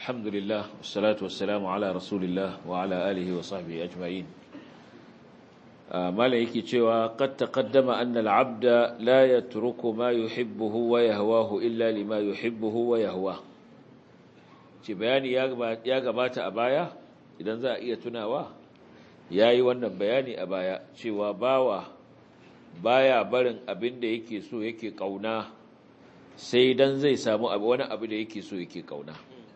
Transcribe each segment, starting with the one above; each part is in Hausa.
الحمد لله والصلاة والسلام على رسول الله وعلى آله وصحبه أجمعين ما ليك cewa قد تقدم أن العبد لا يترك ما يحبه ويهواه إلا لما يحبه ويهواه ci bayani ya gabata a baya idan za a iya tunawa ya yi wannan bayani a baya cewa bawa baya barin abin da yake so yake kauna sai dan zai samu wani abu da yake so yake kauna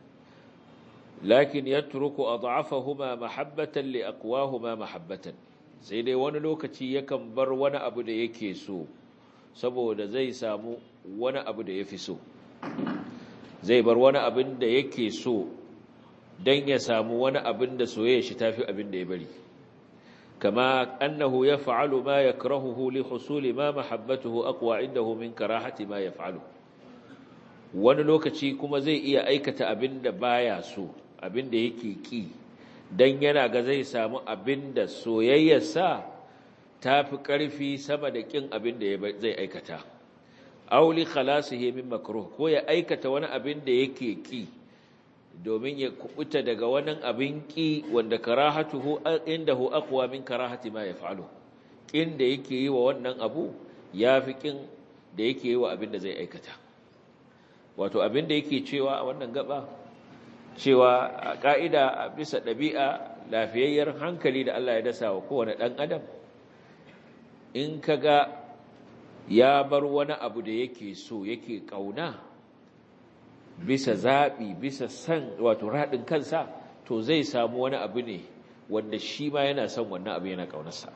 lakin yatruku ad'afahuma mahabbatan li aqwahuma mahabbatan sai dai wani lokaci yakan bar wani abu da yake so saboda zai samu wani abu da yafi so zai bar wani abin da yake so dan ya samu wani abin da soyayya shi tafi abin da ya bari kama annahu yaf'alu ma yakrahuhu li husuli ma mahabbatuhu aqwa indahu min karahati ma yaf'alu wani lokaci kuma zai iya aikata abin da baya so abin da yake ki dan yana ga zai samu abin da soyayyarsa tafi ƙarfi sama da kin abin da zai aikata auli khalasihi min makruh ko ya aikata wani abin da yake ki domin ya kubuta daga wani abin ki wanda karahatuhu indahu aqwa min karahati ma yaf'alu kin da yake yi wa wannan abu yafi kin da yake yi wa abin da zai aikata wato abin da yake cewa a wannan gaba cewa a ka'ida a bisa ɗabi'a lafiyayyar hankali da Allah ya dasa wa kowane ɗan adam in kaga ya bar wani abu da yake so yake ƙauna bisa zaɓi bisa san wato raɗin kansa to zai samu wani abu ne wanda shi ma yana son wannan abu yana ƙaunarsa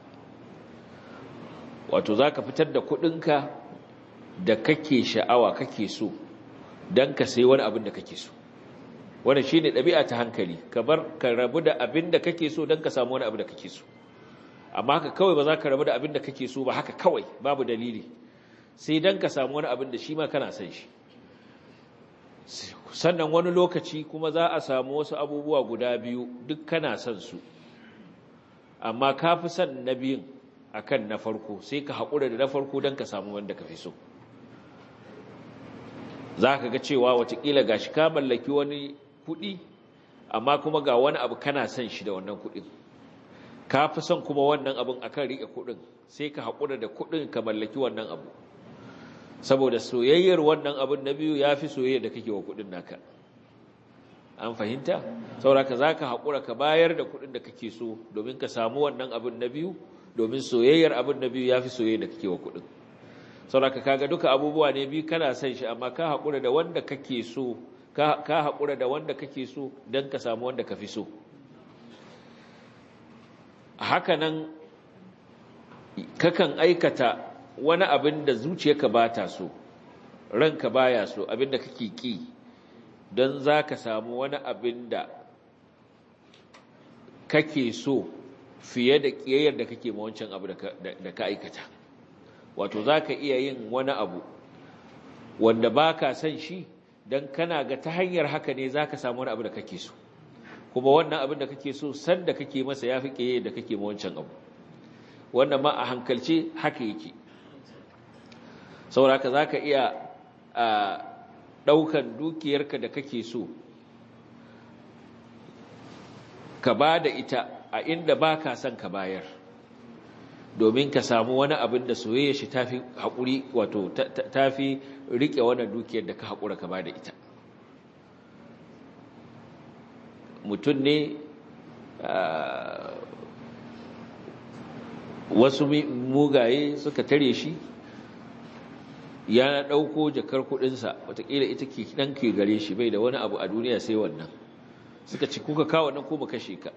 wato za ka fitar da kuɗinka da kake sha'awa kake so don ka sai wani abin da kake so wannan shi ne ɗabi'a ta hankali ka bar ka rabu da abin da kake so don ka samu wani abu da kake so amma haka kawai ba za ka rabu da abin da kake so ba haka kawai babu dalili sai don ka samu wani abin da shi ma kana son shi sannan wani lokaci kuma za a samu wasu abubuwa guda biyu duk kana son su amma ka fi son na biyun a kan na farko sai ka haƙura da na farko don ka samu wanda ka fi so za ka ga cewa watakila ga shi ka mallaki wani kuɗi amma kuma ga wani abu kana son shi da wannan kuɗin ka fi son kuma wannan abin akan riƙe kuɗin sai ka haƙura da kuɗin ka mallaki wannan abu saboda soyayyar wannan abin na biyu ya fi soyayyar da kake wa kuɗin naka an fahimta sauraka za ka haƙura ka bayar da kuɗin da kake so domin ka samu wannan abin na biyu domin soyayyar abin na biyu ya fi soyayyar da kake wa kuɗin sauraka kaga duka abubuwa ne biyu kana son shi amma ka haƙura da wanda kake so ka haƙura da wanda kake so don ka samu wanda ka fi so haka nan kakan aikata wani abin da zuciyarka ba ta so ranka baya so abin da kake ki don za ka samu wani abin da kake so fiye da ƙiyayyar da kake ma wancan abu da ka aikata wato za ka iya yin wani abu wanda ba ka son shi don kana ga ta hanyar haka ne za ka samu wani abu da kake so kuma wannan abin da kake so sanda kake masa ya fi ƙiyayyar da kake ma wancan abu wannan ma a hankalce haka yake sauraka za ka iya ɗaukan dukiyarka da kake so ka ba da ita a inda ba ka son ka bayar domin ka samu wani abin da soyayya shi ta fi haƙuri wato ta fi riƙe wannan dukiyar da ka haƙura ka ba da ita mutum ne wasu mugaye suka tare shi ya ɗauko jakar kuɗinsa watakila ita ke ɗan ke gare shi bai da wani abu a duniya sai wannan suka ci kuka kawo nan ko mu kashe ka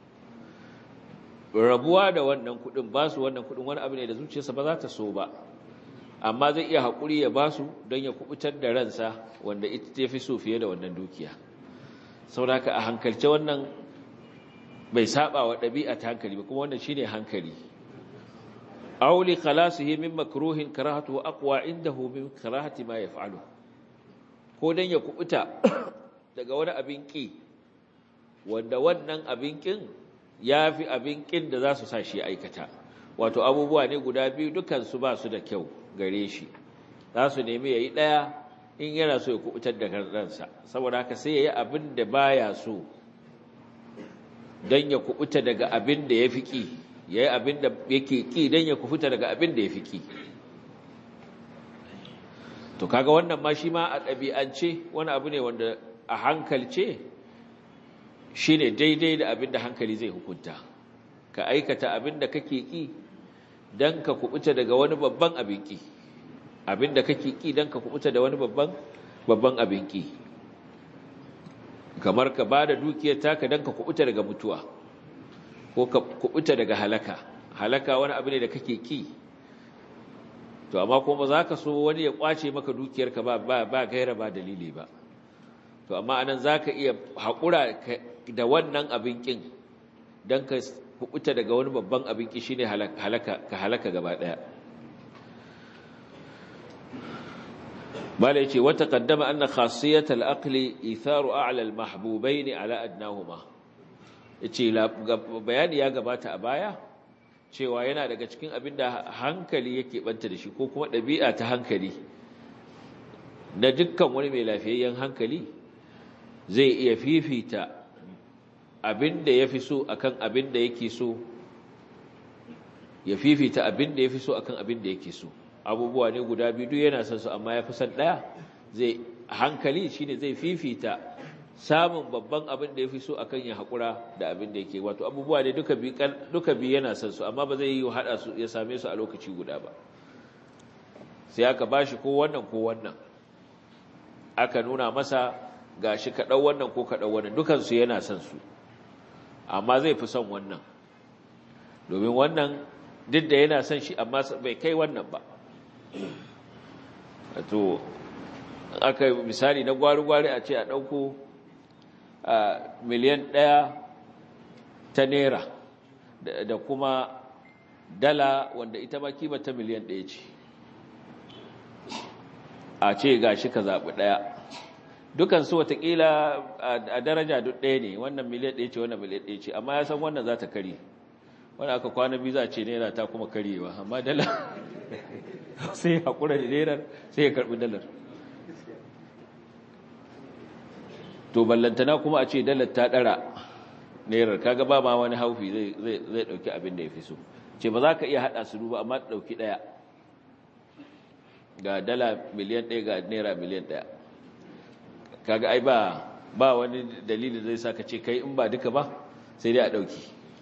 rabuwa da wannan kuɗin ba su wannan kuɗin wani abu ne da zuciyarsa ba za ta so ba amma zai iya haƙuri ya ba su don ya kubutar da ransa wanda ita ta fi so fiye da wannan dukiya saboda a hankalce wannan bai saba wa ɗabi'a ta hankali ba kuma wannan shine hankali aw li khalasihi min makruhin karahatu aqwa indahu min karahati ma yaf'alu ko dan ya kubuta daga wani abin ki wanda wannan abin kin yafi abin kin da za su sa shi aikata wato abubuwa ne guda biyu dukan su ba su da kyau gare shi za su nemi yayi daya in yana so ya kubutar da ransa saboda haka sai ya yi abin da baya so don ya kubuta daga abin da ya fi ƙi ya yi abin da yake ƙi don ya kubuta daga abin da ya fi ƙi to kaga wannan ma shi ma a ɗabi'ance wani abu ne wanda a hankalce shi ne daidai da abin da hankali zai hukunta ka aikata abin da kake ƙi don ka kubuta daga wani babban abin ƙi abin da kake ƙi don ka kubuta da wani babban babban abin ƙi kamar ka ba da dukiyar taka don ka kubuta daga mutuwa ko ka kubuta daga halaka halaka wani abu ne da kake ƙi to amma kuma za ka so wani ya kwace maka dukiyarka ba ba gaira ba dalili ba to amma anan za ka iya haƙura da wannan abin ƙin don ka kubuta daga wani babban abin ƙi shine ka halaka gaba ɗaya bala yace wata qaddama anna khasiyat al-aqli itharu a'la al-mahbubayn ala adnahuma yace bayani ya gabata a baya cewa yana daga cikin abinda hankali yake banta da shi ko kuma ɗabi'a ta hankali na dukkan wani mai lafiyayyen hankali zai iya fifita abinda yafi so akan abinda yake so ya fifita abinda yafi so akan abinda yake so abubuwa ne guda biyu duk yana son su amma ya fi son ɗaya zai hankali shine zai fifita samun babban abin da ya fi so akan ya haƙura da abin da yake wato abubuwa ne duka biyu duka biyu yana son su amma ba zai yi haɗa su ya same su a lokaci guda ba sai aka bashi ko wannan ko wannan aka nuna masa gashi ka ɗau wannan ko ka ɗau wannan dukan su yana son su amma zai fi son wannan domin wannan duk da yana son shi amma bai kai wannan ba to aka misali na gwari-gwari a ce a ɗauko miliyan ɗaya ta naira da kuma dala wanda ita ma kima ta miliyan ɗaya ce a ce ga shi ka zaɓi ɗaya dukansu watakila a daraja duk ɗaya ne wannan miliyan ɗaya ce wannan miliyan ɗaya ce amma ya san wannan za ta kari wanda aka kwana biyu za a ce naira ta kuma karyewa amma dala sai haƙura da nerar sai ya karɓi dalar to ballantana kuma a ce dalar ta ɗara nerar kaga ba ma wani haufi zai ɗauki abin da ya fi so ce ba za ka iya haɗa su duba amma ɗauki ɗaya ga dala miliyan ɗaya ga naira miliyan ɗaya kaga ai ba ba wani dalili zai sa ka ce kai in ba duka ba sai dai a ɗauki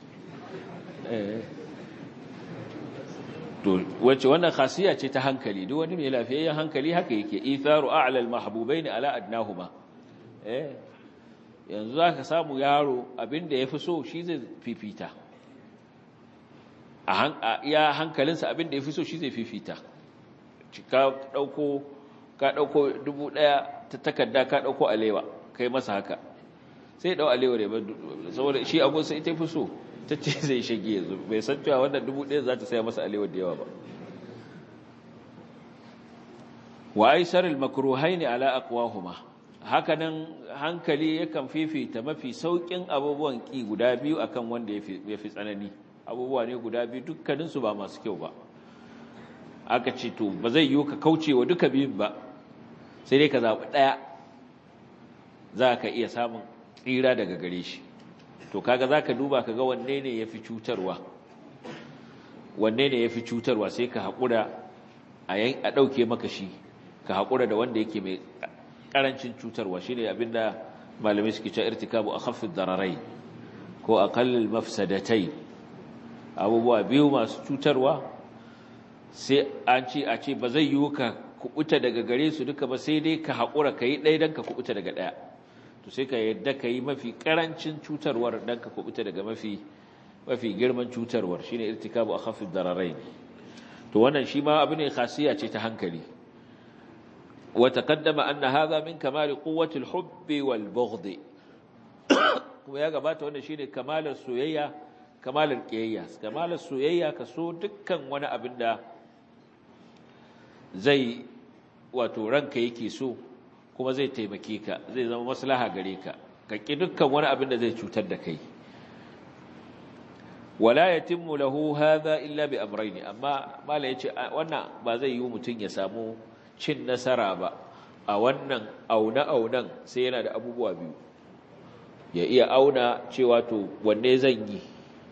to wacce wannan khasiya ce ta hankali duk wani mai lafiyayyen hankali haka yake itharu a'la al-mahbubaini ala adnahuma eh yanzu zaka samu yaro abinda yafi so shi zai fifita a iya hankalinsa abinda yafi so shi zai fifita ka dauko ka dauko dubu daya ta takarda ka dauko alewa kai masa haka sai dau alewa ne saboda shi abun sai ita fi so ta ce zai shige yanzu bai san cewa wannan dubu ɗaya za ta saya masa alewar da yawa ba wa aisar al-makruhai ne ala aqwahuma hakanan hankali yakan fifita mafi saukin abubuwan ki guda biyu akan wanda ya fi tsanani abubuwa ne guda biyu dukkaninsu ba masu kyau ba aka ce to ba zai yiwu ka kauce wa duka biyun ba sai dai ka zaɓi ɗaya za ka iya samun tsira daga gare shi to kaga zaka duba kaga wanne ne yafi cutarwa wanne ne yafi cutarwa sai ka hakura a yan a dauke maka shi ka hakura da wanda yake mai karancin cutarwa shine abinda malami suke cewa irtikabu akhaffi dararai ko aqallil mafsadatai abubuwa biyu masu cutarwa sai an ce a ce ba zai yiwu ka kubuta daga gare su duka ba sai dai ka hakura kai ɗaya dan ka kubuta daga ɗaya to sai ka yadda ka yi mafi karancin cutarwar don ka kubuta daga mafi mafi girman cutarwar shine irtikabu akhafif dararain to wannan shi ma abu ne khasiya ce ta hankali wa taqaddama anna hadha min kamali quwwati al-hubb wal bughd kuma ya gabata wannan shine kamalar soyayya kamalar kiyayya kamalar soyayya ka so dukkan wani abin da zai wato ranka yake so kuma zai taimake ka zai zama maslaha gare ka ka ki dukkan wani abin da zai cutar da kai wala yatimmu lahu hadha illa bi amrayn amma mala yace wannan ba zai yi mutun ya samu cin nasara ba a wannan auna-aunan sai yana da abubuwa biyu ya iya auna cewa to wanne zan yi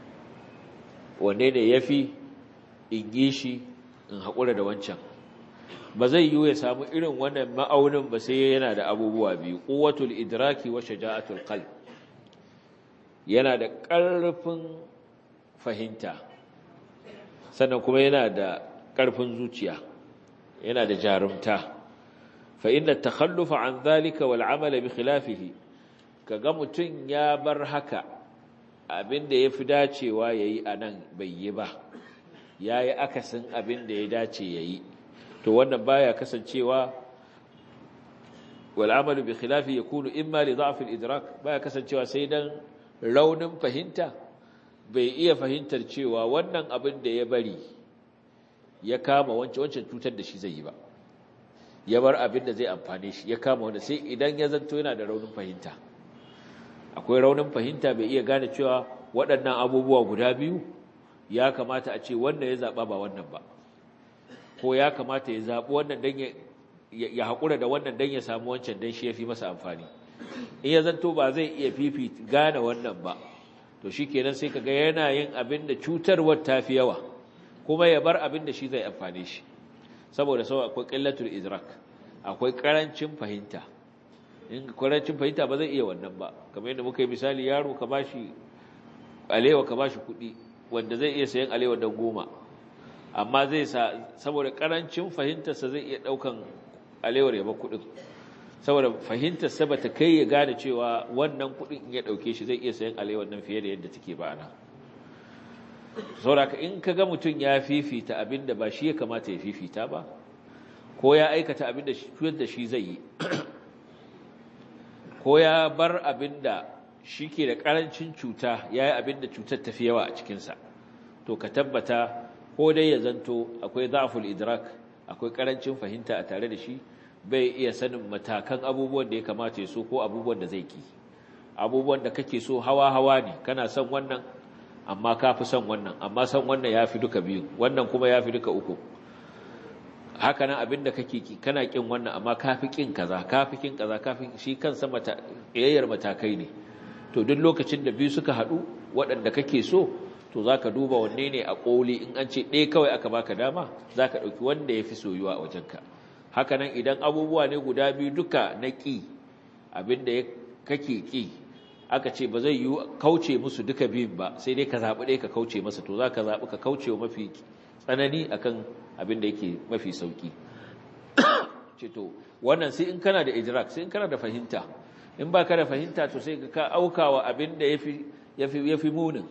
wanne ne ya fi in yi shi in haƙura da wancan ba zai yi ya samu irin wannan ma'aunin ba sai yana da abubuwa biyu ƙuwatul idraki wa shaja'atul qalb yana da ƙarfin fahimta sannan kuma yana da ƙarfin zuciya yana da jarumta fa inna takhallufa an dhalika wal amala bi khilafihi kaga mutun ya bar haka abinda yafi dacewa yayi anan bai yi ba yayi akasin abinda ya dace yayi to wannan baya kasancewa wal amalu bi khilafi yakunu imma li dha'f al idrak baya kasancewa sai dan raunin fahimta bai iya fahimtar cewa wannan abin da ya bari ya kama wancan wancan cutar da shi zai yi ba ya bar abin da zai amfane shi ya kama wanda sai idan ya zanto yana da raunin fahimta akwai raunin fahimta bai iya gane cewa waɗannan abubuwa guda biyu ya kamata a ce wanda ya zaɓa ba wannan ba ko ya kamata ya zaɓi wannan don ya haƙura da wannan don ya samu wancan don shi ya fi masa amfani in ya zanto ba zai iya fifi gane wannan ba to shi kenan sai ka ga yana yin abin da cutarwar ta fi yawa kuma ya bar abin da shi zai amfane shi saboda sau akwai ƙillatul idrak akwai ƙarancin fahimta in ƙarancin fahimta ba zai iya wannan ba kamar yadda muka yi misali yaro ka bashi alewa ka bashi kuɗi wanda zai iya sayan alewa don goma amma zai sa saboda ƙarancin fahimtarsa zai iya ɗaukan alewar ya ba kuɗin saboda fahimtarsa ba ta kai ya gane cewa wannan kuɗin in ya ɗauke shi zai iya sayan alewar nan fiye da yadda take ba ana sauraka in ka ga mutum ya fifita abin da ba shi ya kamata ya fifita ba ko ya aikata abin da shi da shi zai yi ko ya bar abin da shi ke da ƙarancin cuta ya yi abin da cutar tafi yawa a cikinsa to ka tabbata ko dai ya zanto akwai za'aful idrak akwai ƙarancin fahimta a tare da shi bai iya sanin matakan abubuwan da ya kamata ya so ko abubuwan da zai ki abubuwan da kake so hawa-hawa ne kana son wannan amma ka fi son wannan amma son wannan ya fi duka biyu wannan kuma ya fi duka uku haka nan abin da kake ki kana kin wannan amma ka fi kin kaza ka fi kin kaza ka fi shi kansa ƙiyayyar matakai ne to duk lokacin da biyu suka haɗu waɗanda kake so to za ka duba wanne ne a ƙoli in an ce ɗaya kawai aka baka dama za ka ɗauki wanda ya fi soyuwa a wajenka haka nan idan abubuwa ne guda biyu duka na ƙi abin da kake ƙi aka ce ba zai yi kauce musu duka biyun ba sai dai ka zaɓi ɗaya ka kauce masa to za ka zaɓi ka kauce wa mafi tsanani akan abin da yake mafi sauƙi ce to wannan sai in kana da idrak sai in kana da fahimta in ba ka da fahimta to sai ka auka wa abin da ya fi munin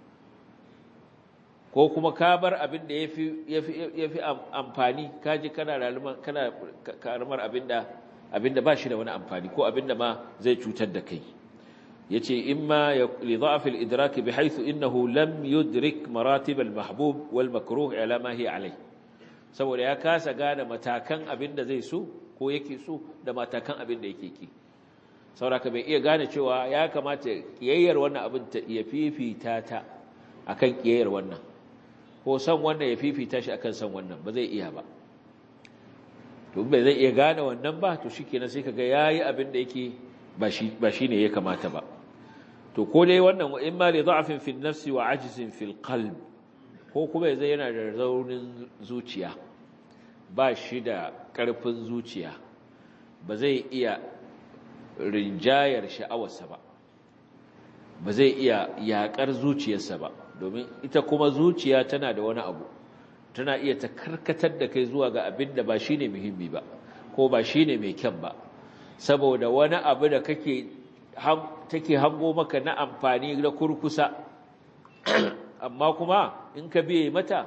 ko kuma ka bar abin da ya fi amfani ka ji kana karamar abin da ba shi da wani amfani ko abin da ma zai cutar da kai yace imma li dha'f al-idrak bihaythu innahu lam yudrik maratib al-mahbub wal makruh ala ma hiya alai saboda ya kasa gane matakan abinda zai so ko yake so da matakan abinda yake ki sauraka bai iya gane cewa ya kamata kiyayyar wannan abin ta iya fifita ta akan kiyayyar wannan ko san wannan ya fifita shi akan san wannan ba zai iya ba to bai zai iya gane wannan ba to shikenan sai kaga yayi abin da yake ba shi ne ya kamata ba to ko dai wannan in ma li da'fin fi nafsi wa ajzin fil qalb ko kuma zai yana da raunin zuciya ba shi da karfin zuciya ba zai iya rinjayar sha'awarsa ba ba zai iya yakar zuciyarsa ba domin ita kuma zuciya tana da wani abu tana iya ta karkatar da kai zuwa ga abin da ba shine muhimmi ba ko ba shine mai kyan ba saboda wani abu da kake take hango maka na amfani da kurkusa amma kuma in ka biye mata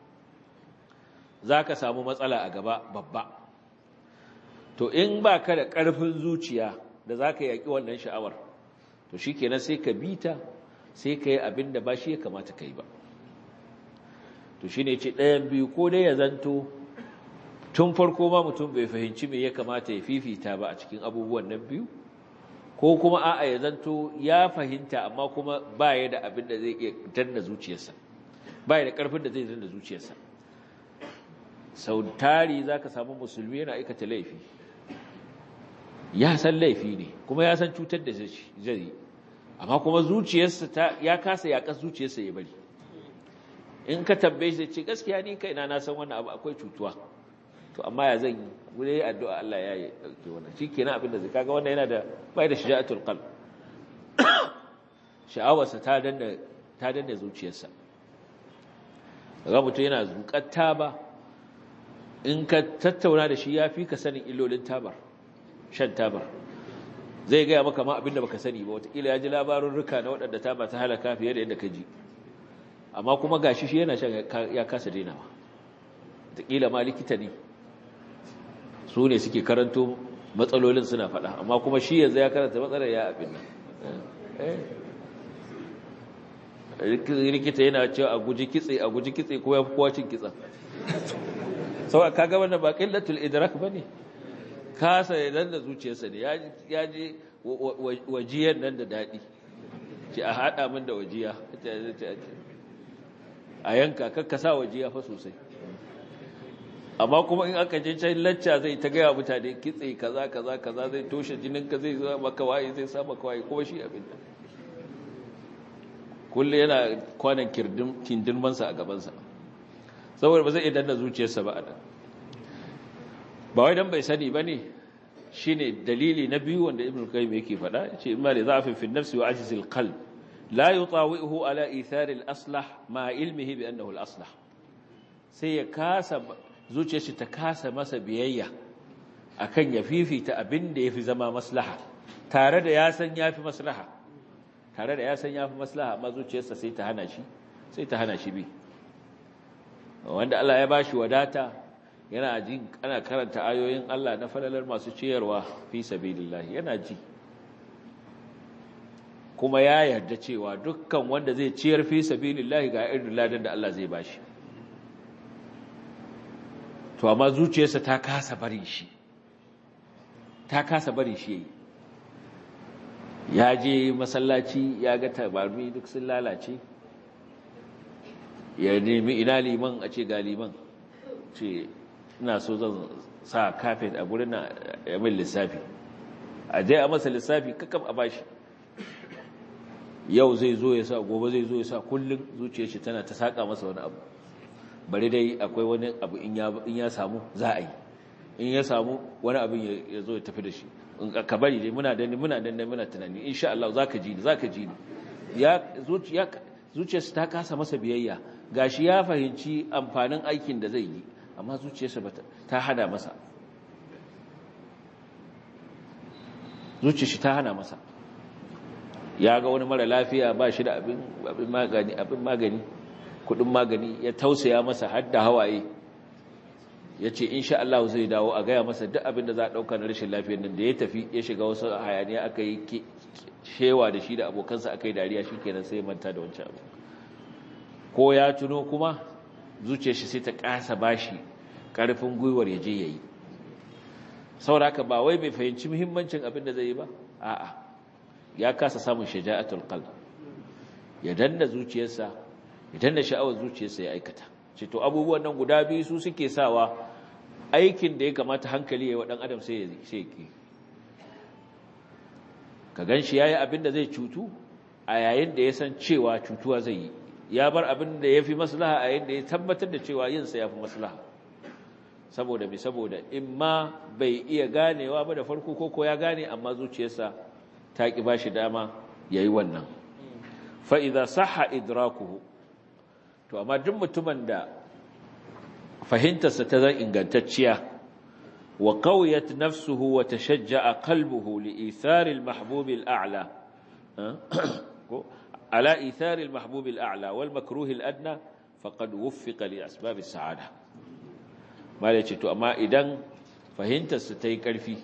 za ka samu matsala a gaba babba to in ba ka da ƙarfin zuciya da za ka yaƙi wannan sha'awar to shi kenan sai ka bi ta sai ka yi abin da ba shi ya kamata ka yi ba to shi ne ce ɗayan biyu ko dai ya zanto tun farko ma mutum bai fahimci me ya kamata ya fifita ba a cikin abubuwan nan biyu ko kuma a'a ya zanto ya fahimta amma kuma ba ya da abin da zai iya danna zuciyarsa ba ya da ƙarfin da zai danna zuciyarsa sau tari za ka samu musulmi yana aikata laifi ya san laifi ne kuma ya san cutar da zai yi amma kuma zuciyarsa ta ya kasa yaƙar zuciyarsa ya bari in ka tambaye shi ce gaskiya ni kaina na san wannan abu akwai cutuwa to amma ya zan yi wuri addu'a Allah ya yi dauke wannan shikenan abin da zai kaga wannan yana da bai da shija'atul qalb sha'awarsa ta danna ta danna zuciyarsa ga mutum yana zukar taba in ka tattauna da shi ya fi ka sanin illolin tabar shan tabar zai gaya maka ma abinda baka sani ba watakila ya ji labarin rika na waɗanda taba ta halaka fiye da yadda ka ji amma kuma gashi shi yana shan ya kasa dainawa watakila ma likita ne su ne suke karanto matsalolin suna faɗa amma kuma shi yanzu ya karanta matsalar ya abin nan likita yana cewa a guji kitse a guji kitse ko ya fi kowa cin kitsa sau kaga wannan ba ƙillatul idrak ba ne kasa ya nan da zuciyarsa ne ya ji wajiyar nan da daɗi ce a haɗa min da wajiya a yanka kakkasa wajiya fa sosai amma kuma in aka je can lacca zai ta gaya mutane kitse kaza kaza kaza zai toshe jininka zai zama maka waye zai sa maka waye kuma shi abin da kulle yana kwanan kindinmansa a gabansa saboda ba zai iya danna zuciyarsa ba a nan ba wai dan bai sani ba ne shi ne dalili na biyu wanda ibn qayyim yake faɗa ce imma da za'afin fi nafsi wa ajizil qalb la yutawi'uhu ala ithari al-aslah ma ilmihi bi annahu al-aslah sai ya kasa zuciyarsa ta kasa masa biyayya akan ya fifita abin da yafi zama maslaha tare da ya san yafi maslaha tare da ya san yafi maslaha amma zuciyarsa sai ta hana shi sai ta hana shi bi wanda Allah ya bashi wadata yana jin ana karanta ayoyin Allah na falalar masu ciyarwa fi sabilillah yana ji kuma ya yarda cewa dukkan wanda zai ciyar fi sabilillah ga irin ladan da Allah zai bashi to amma zuciyarsa ta kasa bari shi ta kasa bari shi ya je masallaci ya ga tabarmi duk sun lalace ya nemi ina liman a ce ga liman ce ina so zan sa kafet a gurin na yamin lissafi a je a masa lissafi kakam a bashi yau zai zo ya sa gobe zai zo ya sa kullum zuciyar shi tana ta saka masa wani abu bari dai akwai wani abu in ya samu za a yi in ya samu wani abin ya zo ya tafi da shi ka bari dai muna da muna da muna tunani insha Allah zaka ji ni zaka ji ni ya zuciya zuciyarsa ta kasa masa biyayya gashi ya fahimci amfanin aikin da zai yi amma zuciyarsa ta hana masa zuciyarsa ta hana masa ya ga wani mara lafiya ba shi da abin magani abin magani kudin magani ya tausaya masa har da hawaye ya ce insha Allah zai dawo a gaya masa duk abin da za a ɗauka na rashin lafiyar nan da ya tafi ya shiga wasu hayaniya aka yi shewa da shi da abokansa aka yi dariya shi kenan sai manta da wancan abu ko ya tuno kuma zuciyar shi sai ta kasa bashi karfin gwiwar ya je yayi saboda haka ba wai bai fahimci muhimmancin abin da zai yi ba a'a ya kasa samun shaja'atul qalb ya danna zuciyarsa ya danna sha'awar zuciyarsa ya aikata ce to abubuwan nan guda biyu su suke sawa aikin da ya kamata hankali ya wa dan adam sai ya sai ki ka ganshi yayi abin da zai cutu a yayin da ya san cewa cutuwa zai yi ya bar abin da ya fi maslaha a yadda ya tabbatar da cewa yinsa ya fi maslaha saboda mai saboda in ma bai iya ganewa ba da farko ko ya gane amma zuciyarsa ta ƙi ba shi dama ya yi wannan fa'iza saha idrakuhu to amma duk mutumin da fahimtarsa ta zan ingantacciya wa ƙauyat nafsuhu wa ta shajja a kalbuhu li isaril mahbubil a'la على إيثار المحبوب الأعلى والمكروه الأدنى فقد وفق لأسباب السعادة ما ليش تو أما إذن فهنت ستاي كرفي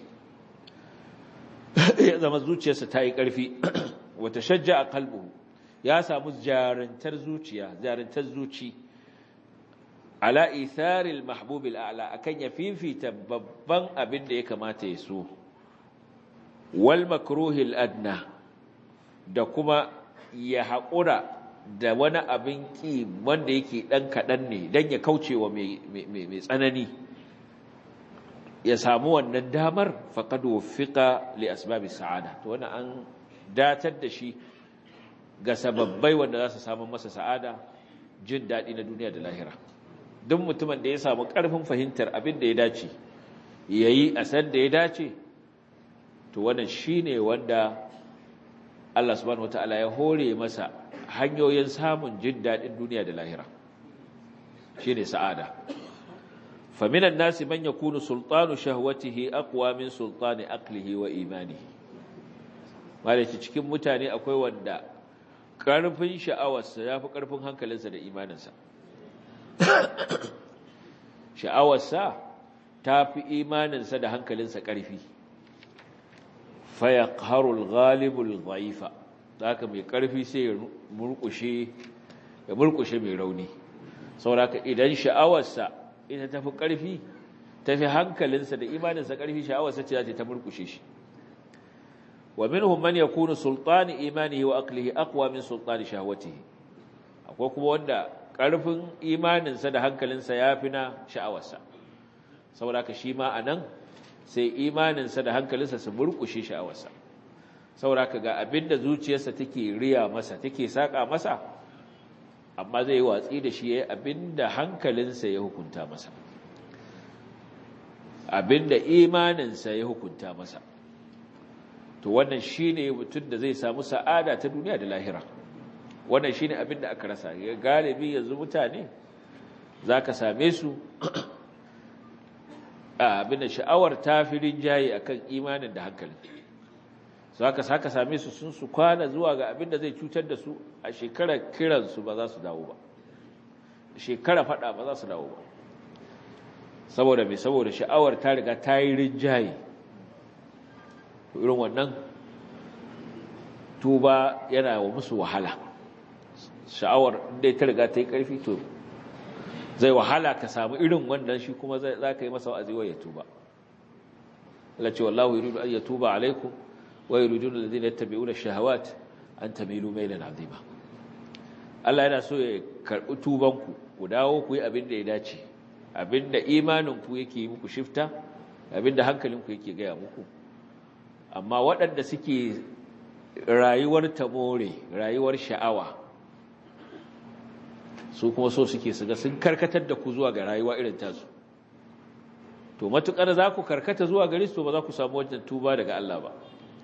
إذا مزوجة ستاي كرفي وتشجع قلبه يا سامز جارن ترزوجيا جارن ترزوجي على إيثار المحبوب الأعلى أكن يفين في تببان أبن ديك ما تيسو والمكروه الأدنى da kuma ya haƙura da wani abin ƙi wanda yake ɗan kaɗan ne don ya kauce wa mai tsanani ya samu wannan damar faqad wuffiqa li asbabi sa'ada to wannan an datar da shi ga sababbai wanda za su samu masa sa'ada jin daɗi na duniya da lahira duk mutumin da ya samu ƙarfin fahimtar abin da ya dace yayi a san da ya dace to wannan shine wanda Allah subhanahu wataala ya hore masa hanyoyin samun jin daɗin duniya da lahira shine sa'ada faminan nasi man yakunu sultanu shahwatihi aqwa min sultani aqlihi wa imanihi malaci cikin mutane akwai wanda karfin sha'awarsa yafi karfin hankalinsa da imaninsa sha'awarsa tafi imaninsa da hankalinsa karfi fayaqharul ghalibul dhaifa haka mai karfi sai ya murkushe ya murkushe mai rauni saboda idan sha'awarsa ita tafi ƙarfi tafi hankalinsa da imaninsa ƙarfi sha'awarsa ce za ta murkushe shi wa minhum man yakunu sultani imanihi wa aqlihi aqwa min sultani shahwatihi akwai kuma wanda ƙarfin imaninsa da hankalinsa yafi na sha'awarsa saboda haka shi ma anan sai imaninsa da hankalinsa su murkushe sha'awarsa saboda haka ga abinda zuciyarsa take riya masa take saka masa amma zai yi watsi da shi ya yi abinda hankalinsa ya hukunta masa abinda imaninsa ya hukunta masa to wannan shi ne mutum da zai samu sa'ada ta duniya da lahira wannan shi ne abinda aka rasa ya galibi yanzu mutane za ka same su abinda sha'awar ta fi rinjaye a kan imanin da hankalin su haka saka same su sun su kwana zuwa ga abin da zai cutar da su a shekarar kiransu ba za su dawo ba shekara fada ba za su dawo ba saboda mai saboda sha'awar ta riga ta yi rinjaye irin wannan tuba yana wa musu wahala sha'awar inda ta riga ta yi ƙarfi to zai wahala ka samu irin wannan shi kuma za ka yi masa wa'azi wa ya tuba Allah ce wallahu yuridu an yatuba alaikum ويريدون الذين يتبعون الشهوات أن تميلوا ميلا عظيما Allah yana so ya karɓi tubanku ku dawo ku yi abin da ya dace abin da imaninku yake yi muku shifta abin da hankalinku yake gaya muku amma waɗanda suke rayuwar tamore rayuwar sha'awa su kuma so suke su ga sun karkatar da ku zuwa ga rayuwa irin tasu to matukar za ku karkata zuwa gare su to ba za ku samu wajen tuba daga Allah ba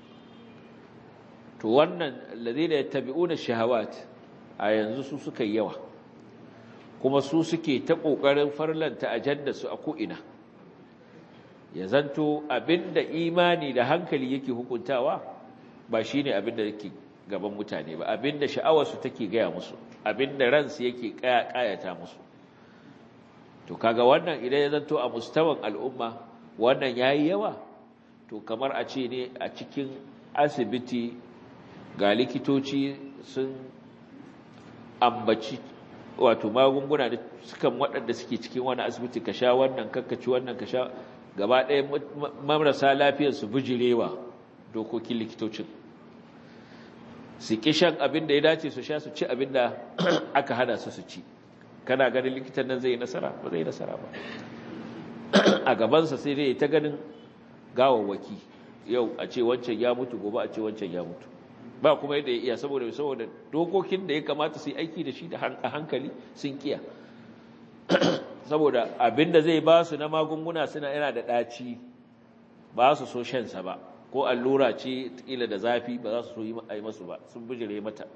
to wannan alladhina yattabi'una shahawat a yanzu su suka yi yawa kuma su suke ta kokarin farlanta ajanda su a ko'ina ya zanto abinda imani da hankali yake hukuntawa ba shine abinda yake gaban mutane ba abinda sha'awar su take gaya musu abinda ransu yake kayata musu to kaga wannan idan ya zanto a mustawan al'umma wannan yayi yawa to kamar a ce ne a cikin asibiti ga likitoci sun ambaci wato magunguna da sukan waɗanda suke cikin wani asibiti ka sha wannan kakkaci wannan ka sha gaba ɗaya marasa lafiyar su bijirewa dokokin likitocin su ƙi shan abin da ya dace su sha su ci abin da aka hana su su ci kana ganin likitan nan zai yi nasara ba zai yi nasara ba a gabansa sai dai ta ganin gawawwaki yau a ce wancan ya mutu gobe a ce wancan ya mutu ba kuma yadda ya iya saboda saboda dokokin da ya kamata su yi aiki da shi da hankali sun kiya saboda abinda zai ba su na magunguna suna yana da ɗaci ba su so shansa ba ko allura ce ƙila da zafi ba za su so yi masu ba sun bijire mata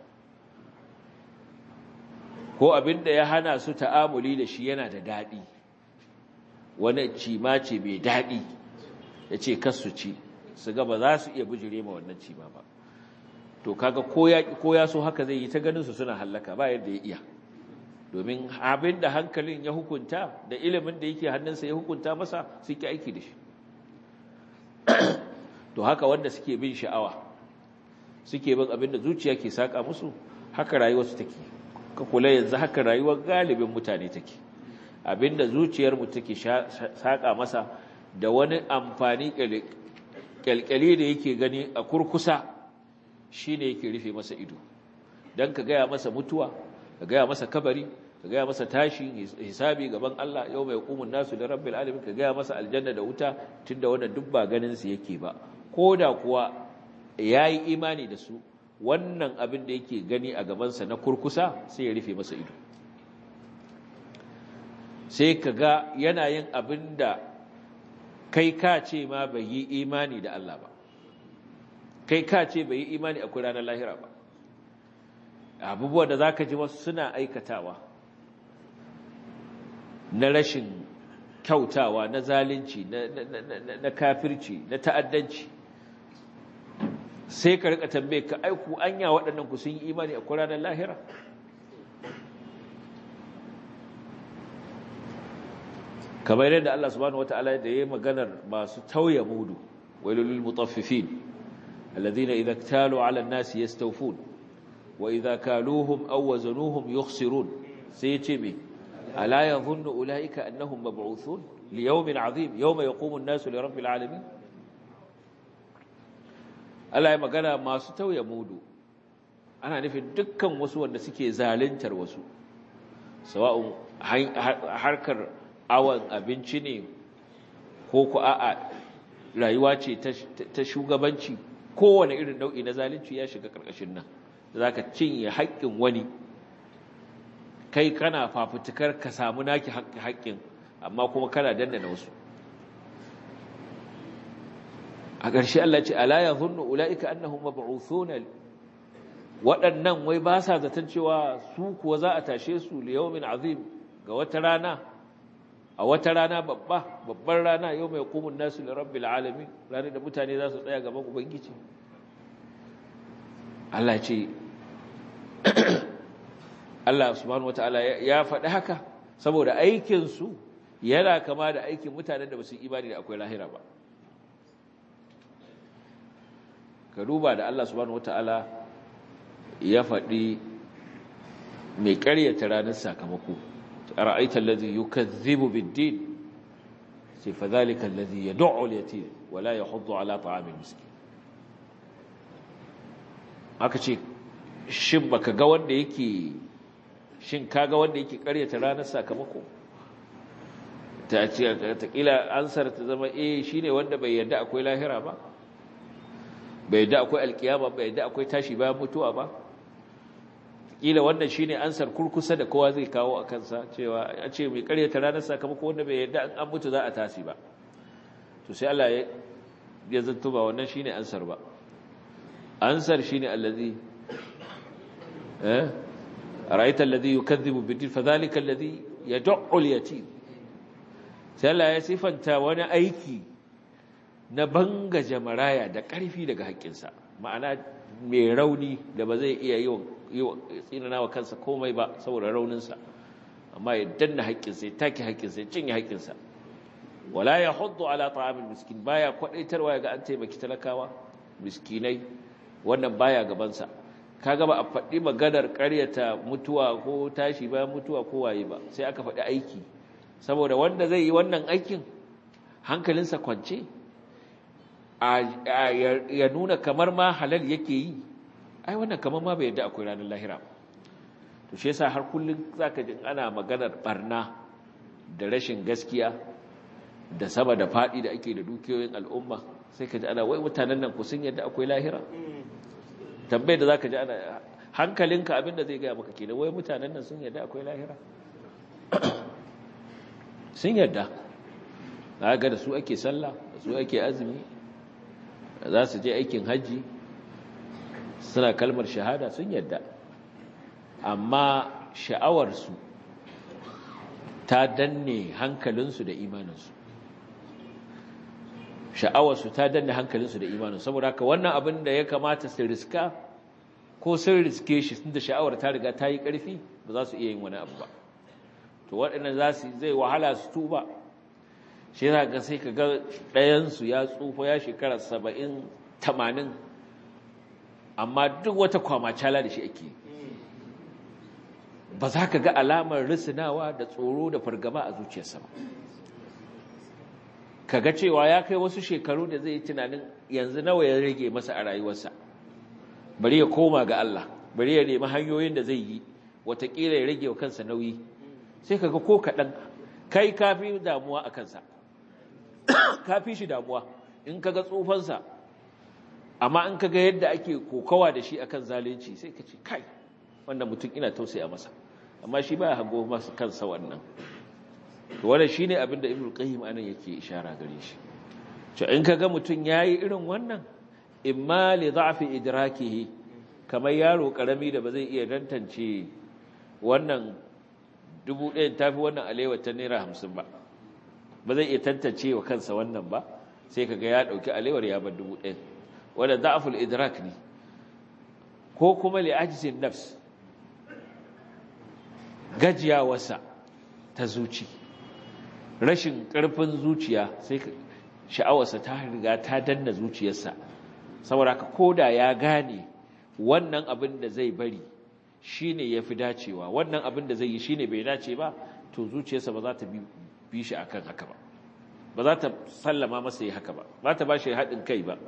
ko abinda ya hana su ta'amuli da shi yana da daɗi wani cima ce mai daɗi ya ce kasu ci su ga ba za su iya bijire ma wannan cima ba to kaga ko ya so haka zai yi ta ganin su suna hallaka ba yadda ya iya domin abin da hankalin ya hukunta da ilimin da yake hannunsa ya hukunta masa suke aiki da shi to haka wanda suke bin sha'awa suke bin abin da zuciya ke saka musu haka rayuwarsu take ka kula yanzu haka rayuwar galibin mutane take abin da zuciyarmu take saka masa da wani amfani kyalkyali da yake gani a kurkusa shi ne yake rufe masa ido don ka gaya masa mutuwa ka gaya masa kabari ka gaya masa tashin hisabi gaban Allah yau mai hukumun nasu da rabbil alamin ka gaya masa aljanna da wuta tunda wannan duk ba ganin su yake ba ko da kuwa yayi imani da su wannan abin da yake gani a gabansa na kurkusa sai ya rufe masa ido sai ka ga yana yin abin da kai ka ce ma bai yi imani da Allah ba kai ka ce bai yi imani akwai ranar lahira ba abubuwan da za ka ji wasu suna aikatawa na rashin kyautawa na zalunci na kafirci na ta'addanci sai ka rika tambaye ka aiku anya waɗannan ku sun yi imani akwai ranar lahira kamar yadda Allah subhanahu wataala da yayi maganar masu tauye mudu wailul mutaffifin alladhina idza iktalu ala an-nasi yastawfun wa idza kaluhum aw wazanuhum yukhsirun sai yace me ala yadhunnu ulaika annahum mab'uthun li yawmin 'azim yawma yaqumu an-nasu li rabbil 'alamin Allah ya magana masu tauye mudu ana nufin dukkan wasu wanda suke zaluntar wasu sawa'un harkar awon abinci ne ko ku a'a rayuwa ce ta shugabanci kowane irin nau'i na zalunci ya shiga ƙarƙashin nan za ka cinye haƙƙin wani kai kana fafutukar ka samu naki haƙƙin amma kuma kana dandana wasu a ƙarshe Allah ce ala ya zunnu ula'ika annahum mab'uthuna waɗannan wai ba sa zaton cewa su kuwa za a tashe su li yawmin azim ga wata rana a wata rana babba babbar rana yau mai kumun nasu da rabbil alamin ranar da mutane za su tsaya gaban ubangiji Allah ce Allah subhanahu wataala ya faɗi haka saboda aikinsu yana kama da aikin mutanen da ba su imani da akwai lahira ba ka duba da Allah subhanahu wataala ya faɗi mai ƙaryata ranar sakamako أرأيت الذي يكذب بالدين فذلك الذي يدع اليتيم ولا يحض على طعام المسكين aka ce shin baka ga wanda yake shin kaga wanda yake karyata ranar sakamako ta ce ta kila ansar ta zama eh shine wanda bai yarda akwai lahira ba bai yarda akwai alkiyama bai yarda akwai tashi bayan mutuwa ba kila wannan shine ansar kurkusa da kowa zai kawo a kansa cewa a ce mai karyata ranar sakamako wanda bai yadda an mutu za a tasi ba to sai Allah ya zanto ba wannan shine ansar ba ansar shine allazi eh araita allazi yukazzibu bid-din fadhalika allazi yad'u al-yatim sai Allah ya sifanta wani aiki na banga jamaraya da ƙarfi daga haƙƙinsa ma'ana mai rauni da ba zai iya yi tsinana wa kansa komai ba saboda rauninsa amma ya danna haƙƙinsa ya take haƙƙinsa ya cinye haƙƙinsa wala ya hudu ala ta'amin miskin baya kwadaitarwa ya ga an taimaki talakawa miskinai wannan baya gabansa kaga ba a faɗi maganar ƙaryata mutuwa ko tashi bayan mutuwa ko waye ba sai aka faɗi aiki saboda wanda zai yi wannan aikin hankalinsa kwance ya nuna kamar ma halal yake yi ai wannan kamar ma bai yadda akwai ranar lahira to shi yasa har kullum zaka ji ana maganar barna da rashin gaskiya da sama da fadi da ake da dukiyoyin al'umma sai ka ji ana wai mutanen nan ku sun yadda akwai lahira tambayar da zaka ji ana hankalinka abinda zai gaya maka kenan wai mutanen nan sun yadda akwai lahira sun yadda ga da su ake sallah da su ake azumi za su je aikin hajji suna kalmar shahada sun yadda amma sha'awarsu ta danne hankalinsu da imaninsu sha'awarsu ta danne hankalinsu da imaninsu saboda haka wannan abin da ya kamata su riska ko sun riske shi da sha'awar ta riga ta yi ƙarfi ba za su iya yin wani abu ba to waɗannan za su zai wahala su tuba shi yana ga sai ka ga ɗayansu ya tsufa ya shekara saba'in tamanin amma duk wata kwamacala da shi ake ba za ka ga alamar risinawa da tsoro da fargaba a zuciyarsa ba ka ga cewa ya kai wasu shekaru da zai yi tunanin yanzu nawa ya rage masa a rayuwarsa bari ya koma ga Allah bari ya nemi hanyoyin da zai yi watakila ya rage wa kansa nauyi sai kaga ko kaɗan kai kafi damuwa a kansa kafi shi damuwa in kaga tsufansa amma in kaga yadda ake kokawa da shi akan zalunci sai ka ce kai wannan mutum ina tausaya masa amma shi ba hago masa kansa wannan to wannan shine abinda ibnu qayyim anan yake ishara gare shi to in kaga mutum yayi irin wannan imma li dha'fi idrakihi kamar yaro karami da ba zai iya dantance wannan dubu ɗayan tafi wannan alewa ta naira hamsin ba ba zai iya tantance wa kansa wannan ba sai kaga ya ɗauki alewar ya bar dubu ɗayan wanda da'aful idrak ne ko kuma li ajzin nafs gajiyawarsa ta zuci rashin ƙarfin zuciya sai sha'awarsa ta riga ta danna zuciyarsa saboda ka koda ya gane wannan abin da zai bari shine yafi dacewa wannan abin da zai yi shine bai dace ba to zuciyarsa ba za ta bi shi akan haka ba ba za ta sallama masa yi haka ba ba ta ba shi haɗin kai ba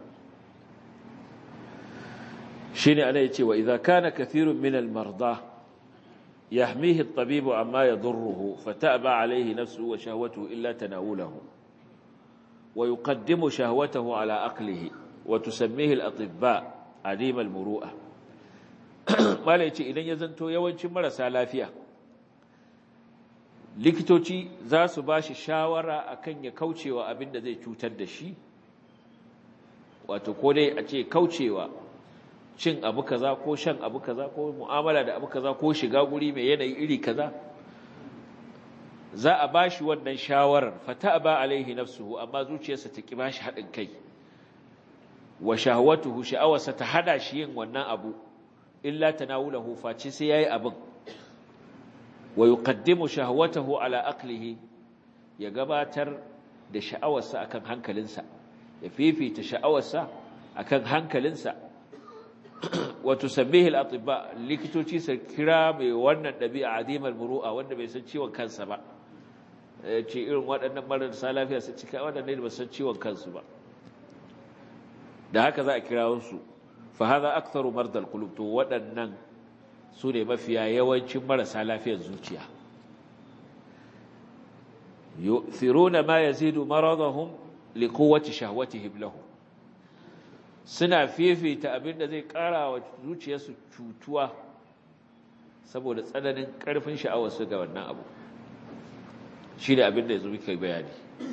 shine ana yace wa idza kana kathirun min al-marda يحميه الطبيب عما يضره فتأبى عليه نفسه وشهوته إلا تناوله ويقدم شهوته على أقله وتسميه الأطباء عديم المروءة ما ليتي إذن يزنتو يوانشي مرسى لافية likitoci za su ba shi shawara akan ya kaucewa abin da zai cutar da shi wato ko dai a ce kaucewa cin abu kaza ko shan abu kaza ko mu'amala da abu kaza ko shiga guri mai yanayi iri kaza za a bashi wannan shawarar fata ba alaihi nafsuhu amma zuciyarsa ta ki bashi haɗin kai wa shahwatuhu sha'awarsa ta hada shi yin wannan abu illa tanawulahu face sai yayi abin wa yuqaddimu shahwatahu ala aqlihi ya gabatar da sha'awarsa akan hankalinsa ya fifita sha'awarsa akan hankalinsa wato sabbihi al-atibba likitoci su kira mai wannan dabi'a azimar muru'a wanda bai san ciwon kansa ba ce irin waɗannan marasa lafiya su cika waɗannan ba san ciwon kansu ba da haka za a kira su fa hadha aktharu mardal qulub to waɗannan su ne mafiya yawancin marasa lafiyar zuciya yu'thiruna ma yazidu maradahum liquwwati shahwatihim lahu suna fifita abin da zai ƙara wa zuciyarsu cutuwa saboda tsananin ƙarfin sha'awarsu ga wannan abu shi ne abin da ya zo muka bayani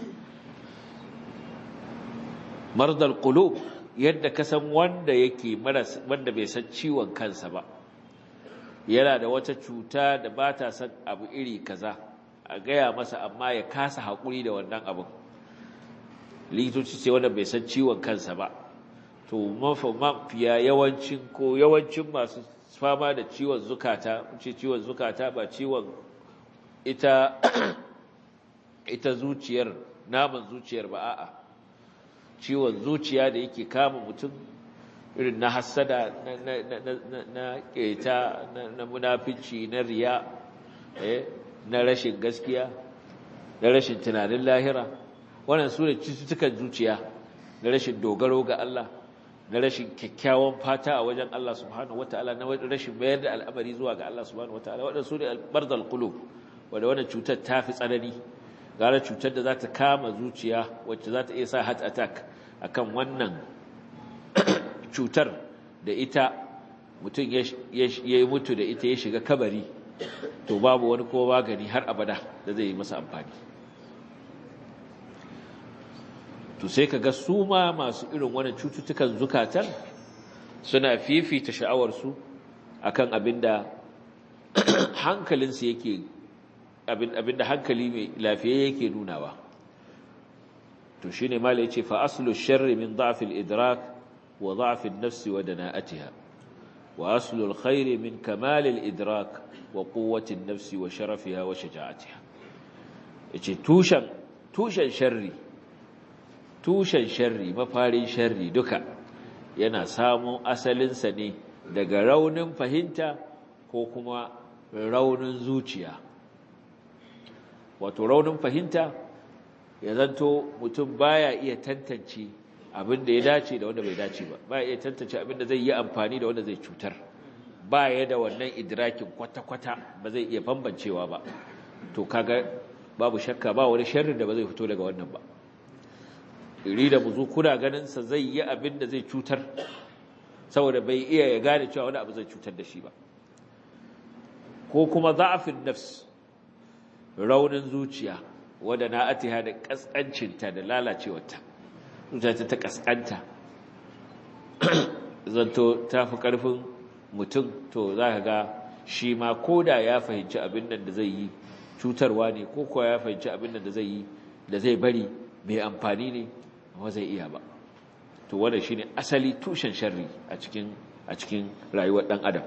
mardal qulub yadda ka san wanda yake wanda bai san ciwon kansa ba yana da wata cuta da ba ta san abu iri kaza a gaya masa amma ya kasa haƙuri da wannan abin likitoci ce wanda bai san ciwon kansa ba to mafiya yawancin ko yawancin masu fama da ciwon zukata ce ciwon zukata ba ciwon ita ita zuciyar naman zuciyar ba a'a ciwon zuciya da yake kama mutum irin na hassada na keta na munafici na riya na rashin gaskiya na rashin tunanin lahira wannan su ne cututtukan zuciya na rashin dogaro ga Allah na rashin kyakkyawan fata a wajen Allah subhanahu wataala na rashin mayar da al'amari zuwa ga Allah subhanahu wataala waɗanda su ne albardal qulub wanda wannan cutar ta fi tsanani gara cutar da za ta kama zuciya wacce za ta iya sa heart attack akan wannan cutar da ita mutum ya yi mutu da ita ya shiga kabari to babu wani ko magani har abada da zai yi masa amfani to sai ka ga su ma masu irin wani cututtukan zukatan suna fifita sha'awarsu akan abinda hankalinsu yake abinda hankali mai lafiya yake nunawa to shine mala yace fa aslu sharri min da'f al-idrak wa da'f an-nafs wa dana'atiha wa aslu al-khair min kamal al-idrak wa quwwati an-nafs wa sharafiha wa shaja'atiha yace tushen tushen sharri tushen sharri mafarin sharri duka yana samun asalinsa ne daga raunin fahimta ko kuma raunin zuciya wato raunin fahimta ya zanto mutum baya iya tantance abin da ya dace da wanda bai dace ba baya iya tantance abin da zai yi amfani da wanda zai cutar ba ya da wannan idrakin kwata-kwata ba zai iya bambancewa ba to kaga babu shakka ba wani sharri da ba zai fito daga wannan ba iri da buzu kuna ganin sa zai yi abin da zai cutar saboda bai iya ya gane cewa wani abu zai cutar da shi ba ko kuma za'afin nafs raunin zuciya wadda na atiha da kaskancinta da lalacewarta zuciya ta kaskanta zanto ta fi ƙarfin mutum to za ka ga shi ma ko da ya fahimci abin nan da zai yi cutarwa ne ko kuwa ya fahimci abin nan da zai yi da zai bari mai amfani ne amma zai iya ba to wannan shine asali tushen sharri a cikin a cikin rayuwar dan adam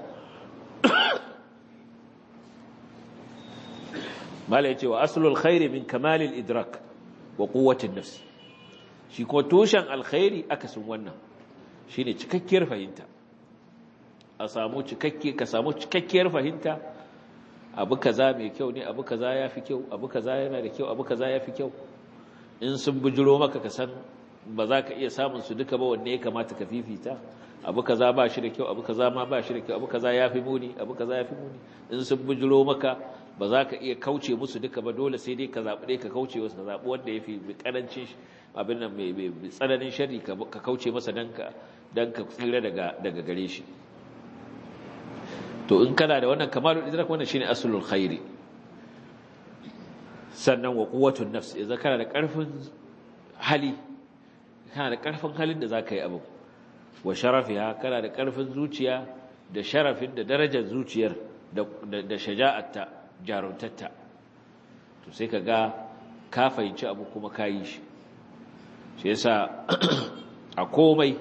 mala yace wa aslul khairi min kamalil idrak wa quwwatin nafs shi ko tushen alkhairi akasin wannan shine cikakkiyar fahimta a samu cikakke ka samu cikakkiyar fahimta abu kaza mai kyau ne abu kaza yafi kyau abu kaza yana da kyau abu kaza yafi kyau in sun bujiro maka ka san ba za ka iya samun su duka ba wanne ya kamata ka fifita abu kaza ba shi da kyau abu kaza ma ba shi da kyau abu kaza yafi muni abu kaza yafi muni in sun bujiro maka ba za ka iya kauce musu duka ba dole sai dai ka zaɓi ɗaya ka kauce wasu ka zaɓi wanda ya fi ƙarancin abin nan mai tsananin shari ka kauce masa don ka tsira daga gare shi to in kana da wannan kamalul idrak wannan shine aslul khairi sannan wa quwwatun nafs idan kana da ƙarfin hali kana da ƙarfin halin da zaka yi abu wa sharafiha kana da ƙarfin zuciya da sharafin da darajar zuciyar da shaja'atta jaruntatta to sai ka ga ka fahimci abu kuma ka yi shi shi yasa a komai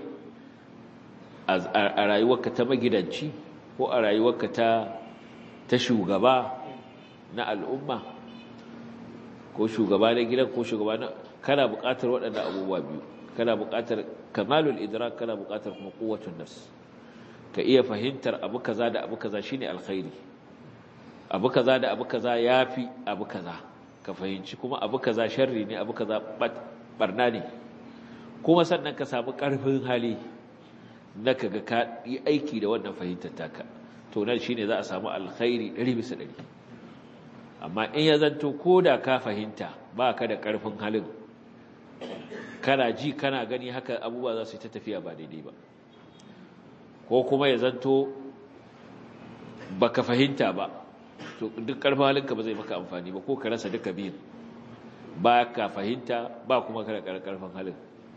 a rayuwarka ta magidanci ko a rayuwarka ta ta shugaba na al'umma ko shugaba na gidan ko shugaba na kana buƙatar waɗannan abubuwa biyu kana buƙatar kamalul idrak kana buƙatar kuma quwwatun nafs ka iya fahimtar abu kaza da abu kaza shine alkhairi abu kaza da abu kaza yafi abu kaza ka fahimci kuma abu kaza sharri ne abu kaza barna ne kuma sannan ka samu karfin hali na kaga ka yi aiki da wannan fahimtar taka to nan shine za a samu alkhairi 100 bisa 100 amma in ya zanto koda ka fahimta ba ka da karfin halin kana ji kana gani haka abubuwa za su yi ta tafiya ba daidai ba ko kuma ya zanto baka fahimta ba to duk karfin halinka ba zai maka amfani ba ko ka rasa duka biyun ba ka fahimta ba kuma ka da karfin halin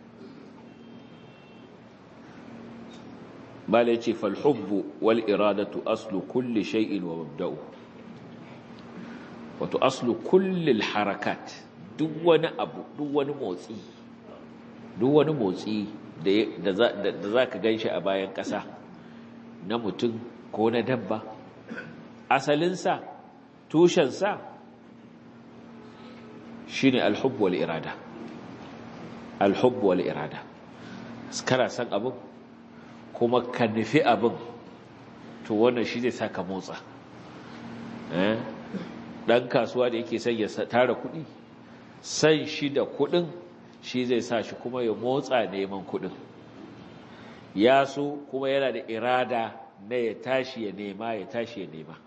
bala yace fal hubbu wal iradatu aslu kulli shay'in wa mabda'u wato aslu kulli al harakat duk wani abu duk wani motsi duk wani motsi da za ka gan shi a bayan ƙasa na mutum ko na dabba asalinsa tushensa shi ne alhubbu wal irada alhubbu wal irada kana san abin kuma ka nufi abin to wannan shi zai sa ka motsa ɗan kasuwa da yake son ya tara kuɗi san shi da kuɗin shi zai sa shi kuma ya motsa neman kuɗin ya so kuma yana da irada na ya tashi ya nema ya tashi ya nema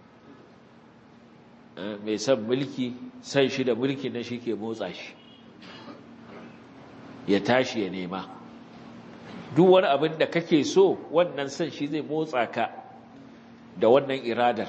mai son mulki san shi da mulki na shi ke motsa shi ya tashi ya nema duk wani abin da kake so wannan san shi zai motsa ka da wannan iradar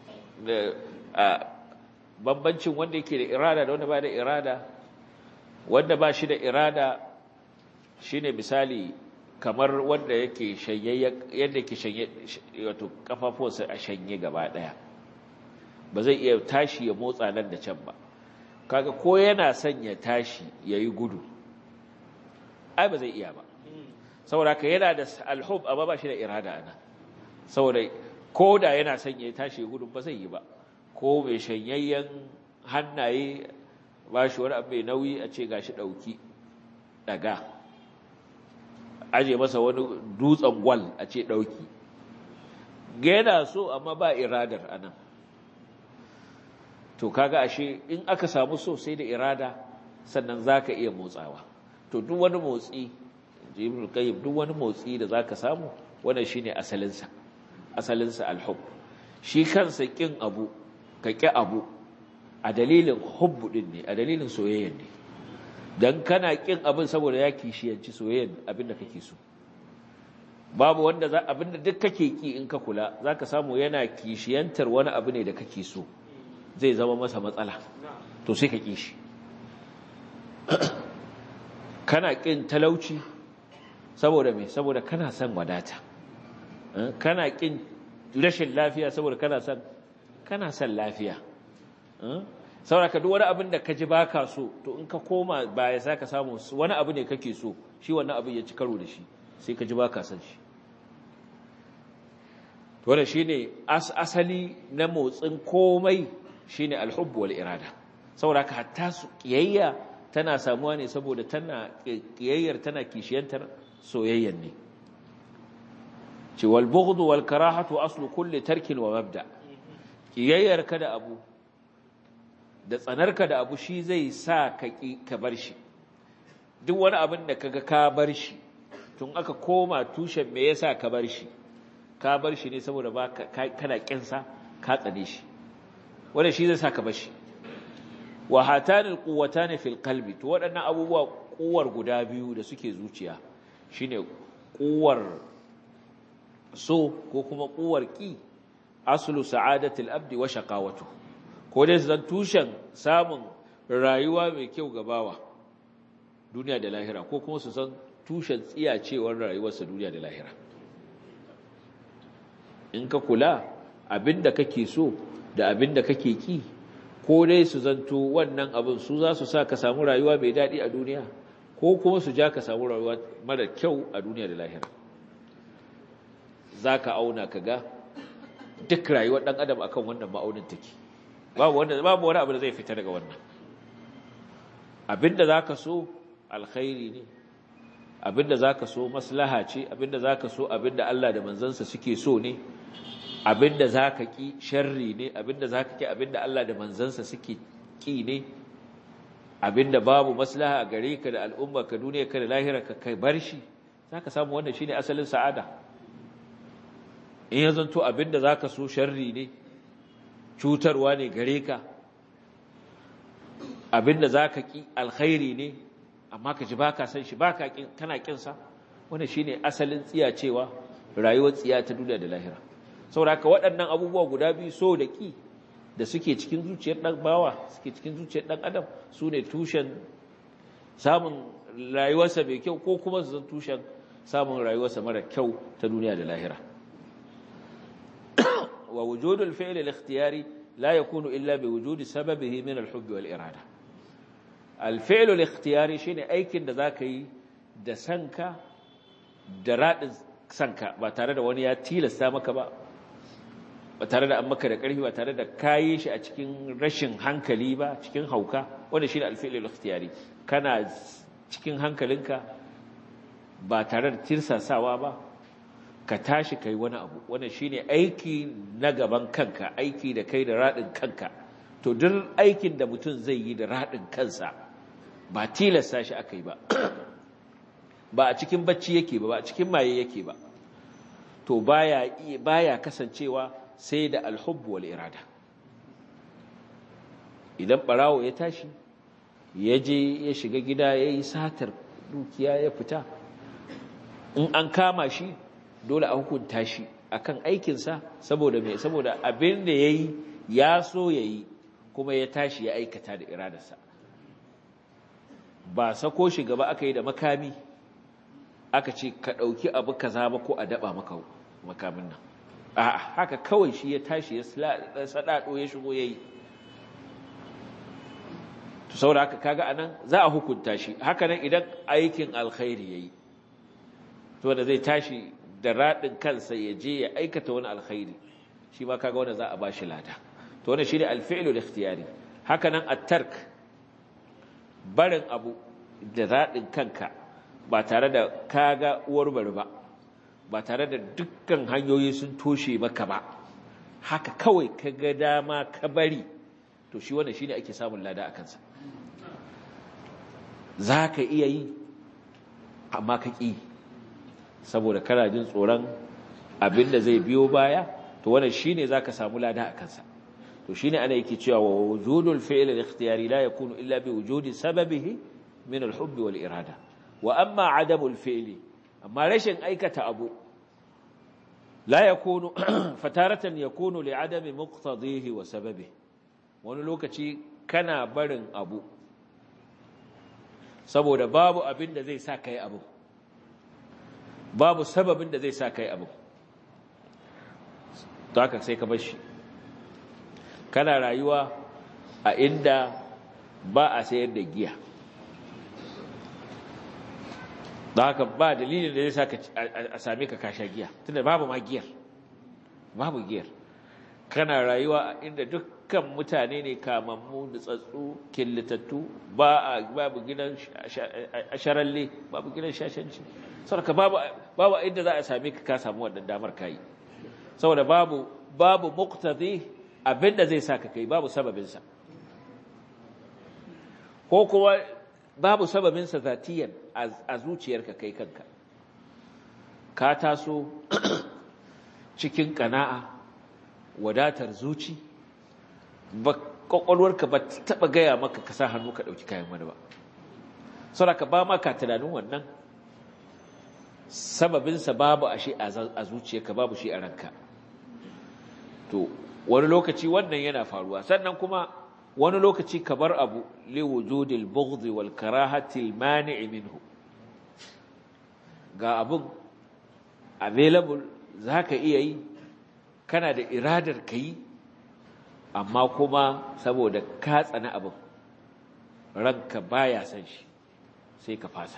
bambancin wanda yake da irada da wanda ba da irada wanda ba shi da irada shine misali kamar wanda yake shanye yadda yake shanye wato kafafuwansa a shanye gaba daya ba zai iya tashi ya motsa nan da can ba kaga ko yana son ya tashi yayi gudu ai ba zai iya ba saboda ka yana da alhub amma ba shi da irada ana saboda ko da yana son ya tashi gudu ba zai yi ba ko mai shanyayyen hannaye ba shi wani abu mai nauyi a ce gashi ɗauki daga aje masa wani dutsen gwal a ce ɗauki yana so amma ba iradar anan to kaga ashe in aka samu so sai da irada sannan zaka iya motsawa to duk wani motsi jibril qayyim duk wani motsi da zaka samu wannan shine asalin sa asalinsa alhub shi kansa kin abu ka ƙi abu a dalilin hubbu din ne a dalilin soyayyen ne dan kana kin abin saboda ya kishiyanci soyayyen abin da kake so babu wanda za abin da duk kake ki in ka kula zaka samu yana kishiyantar wani abu ne da kake so zai zama masa matsala to sai ka ki shi kana kin talauci saboda me saboda kana son wadata kana kin rashin lafiya saboda kana son kana son lafiya saboda duk wani abin da ka ji baka so to in ka koma baya za ka samu wani abu ne kake so shi wannan abin ya ci karo da shi sai ka ji baka son shi wannan shine asali na motsin komai shine alhubbu wal irada saboda ka hatta su kiyayya tana samuwa ne saboda tana kiyayyar tana kishiyantar soyayyan ne ce wal bughdu wal karahatu aslu kulli tarkin wa mabda kiyayyar ka da abu da tsanarka da abu shi zai sa ka ka bar shi duk wani abin da kaga ka bar shi tun aka koma tushen me yasa ka bar shi ka bar shi ne saboda ba kana kinsa ka tsane shi wanda shi zai sa ka bar shi wa hatanil quwwatani fil qalbi to waɗannan abubuwa kuwar guda biyu da suke zuciya shine kuwar so ko kuma kuwar ki aslu sa'adatil abdi wa shaqawatu ko dai zan tushen samun rayuwa mai kyau ga bawa duniya da lahira ko kuma su san tushen tsiyacewar rayuwarsa duniya da lahira in ka kula abinda kake so da abinda kake ki ko dai su zanto wannan abin su za su sa ka samu rayuwa mai daɗi a duniya ko kuma su ja ka samu rayuwa mara kyau a duniya da lahira za ka auna ka ga duk rayuwar ɗan adam akan wannan ma'aunin take babu wanda babu wani abu da zai fita daga wannan abinda zaka so alkhairi ne abinda zaka so maslaha ce abinda zaka so abinda Allah da manzansa suke so ne abinda zaka ki sharri ne abinda zaka ki abinda Allah da manzansa suke ki ne abinda babu maslaha a gare ka da al'umma ka duniya ka da lahira ka kai bar shi zaka samu wannan shine asalin sa'ada in ya zanto abinda zaka so sharri ne cutarwa ne gare ka abinda za ka ƙi alkhairi ne amma ka ji ba ka san shi ba ka kana ƙinsa wanda shi ne asalin tsiya cewa rayuwar tsiya ta duniya da lahira sauraka waɗannan abubuwa guda biyu so da ƙi da suke cikin zuciyar ɗan bawa suke cikin zuciyar ɗan adam su ne tushen samun rayuwarsa mai kyau ko kuma su zan tushen samun rayuwarsa mara kyau ta duniya da lahira ووجود الفعل الاختياري لا يكون إلا بوجود سببه من الحب والإرادة الفعل الاختياري شيء aikin da zaka yi da sanka da radin sanka ba tare da wani ya tilasta maka ba ba tare da an maka da ƙarfi ba tare da kayi shi a cikin rashin hankali ba cikin hauka wanda shine al-fi'l al-ikhtiyari kana cikin hankalinka ba tare da tirsasawa ba ka tashi kai wani abu wannan shine aiki na gaban kanka aiki da kai da radin kanka to duk aikin da mutum zai yi da radin kansa ba tilasta shi akai ba ba a cikin bacci yake ba ba a cikin maye yake ba to baya baya kasancewa sai da alhubb wal irada idan barawo ya tashi ya je ya shiga gida yayi satar dukiya ya fita in an kama shi dole a hukunta shi akan aikinsa saboda mai saboda abin da ya yi ya so ya yi kuma ya tashi ya aikata da iradarsa ba sako shi gaba aka yi da makami aka ce ka ɗauki abu kaza ba ko a daɓa maka makamin nan a haka kawai shi ya tashi ya saɗaɗo ya shigo ya yi to saboda haka kaga anan za a hukunta shi haka nan idan aikin alkhairi ya yi to da zai tashi da raɗin kansa ya je ya aikata wani alkhairi shi ma kaga wanda za a bashi lada to wannan shine alfi'lu ikhtiyari haka nan at-tark barin abu da raɗin kanka ba tare da kaga uwar bari ba ba tare da dukkan hanyoyi sun toshe maka ba haka kawai kaga dama ka bari to shi wannan shine ake samun lada a kansa zaka iya yi amma ka ƙi saboda kana jin tsoron abinda zai biyo baya to wannan shine zaka samu lada a kansa to shine ana yake cewa wa wujudul fi'l al-ikhtiyari la yakunu illa bi wujudi sababihi min al-hubb wal irada wa amma adamul fi'li amma rashin aikata abu la yakunu fataratan yakunu li adami muqtadihi wa sababihi wani lokaci kana barin abu saboda babu abin da zai sa kai abu babu sababin da zai sa kai abu to haka sai ka bar shi kana rayuwa a inda ba a sayar da giya da haka ba dalilin da zai sa a same ka kasha giya tunda babu ma giyar babu giyar kana rayuwa inda dukkan mutane ne kamammu da tsatsu killitattu ba a babu gidan asharalle babu gidan shashanci saboda babu babu inda za a same ka ka samu wannan damar kai saboda babu babu muqtadi abinda zai saka kai babu sababin sa ko kuma babu sababin sa zatiyan a zuciyarka kai kanka ka taso cikin kana'a wadatar zuci ba kwakwalwarka ba taba gaya maka ka sa hannu ka dauki kayan wani ba saboda ba maka tunanin wannan sababinsa babu a shi a zuciyarka babu shi a ranka to wani lokaci wannan yana faruwa sannan kuma wani lokaci ka bar abu li wujudil bughd wal karahati al mani' minhu ga abun available zaka iya yi kana da iradar kai amma kuma saboda ka tsana abin ranka baya san shi sai ka fasa